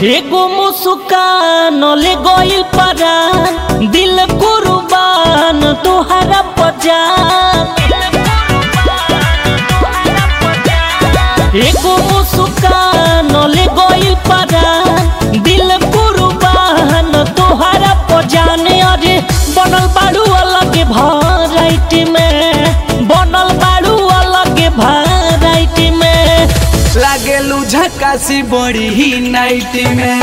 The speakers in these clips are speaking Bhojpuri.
एगो मुस्कान ले गइल परान दिल कुर्बान तोहरा पजान एगो मुस्कान ले गइल परान दिल कुर्बान तोहरा पजान अरे बनल बाड़ू अलग भराइटी में बनल बाड़ू अलग भराइटी में लागेलू झकासी बड़ी ही नाइट में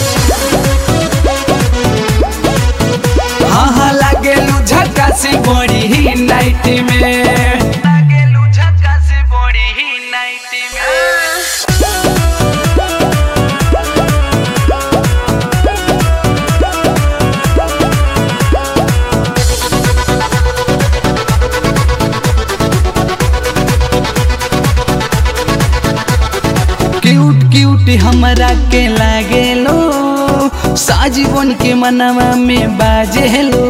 हाँ हाँ लागेलू झकासी बड़ी ही नाइट में लागेलू झकासी बड़ी ही नाइट में क्यूट क्यूट हमरा के लागेलो साजीवन के मनवा में बाजेलो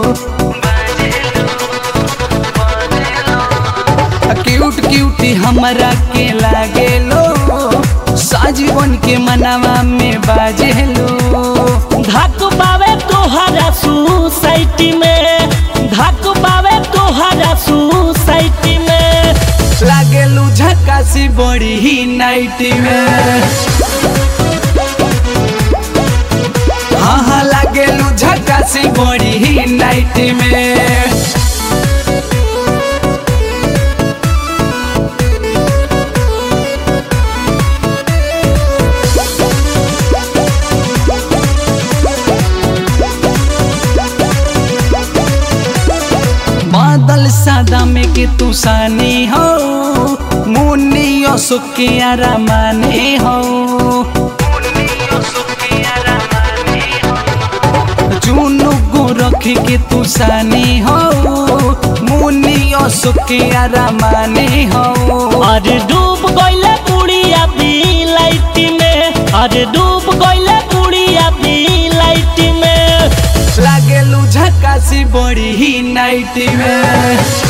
क्यूट क्यूट हमरा के लागेलो साजीवन के मनवा में बाजेलो धक बावे तोहरा सोसाइटी में धक बावे तोहरा सोसाइटी में लागेलू झकासी बड़ी ही नाइट में हाँ हाँ लागेलू झकासी बड़ी ही नाइट में बादल सादा में के तू सानी हो मुन्नी सुखी आरामानी हो चुनु गो रख के तू सानी हो मुन्नी सुखी आरामानी हो अरे डूब गइले बुढ़िया भी लाइट में अरे डूब गइले बुढ़िया भी लाइट में लागेलू झकासी बड़ी ही नाइट में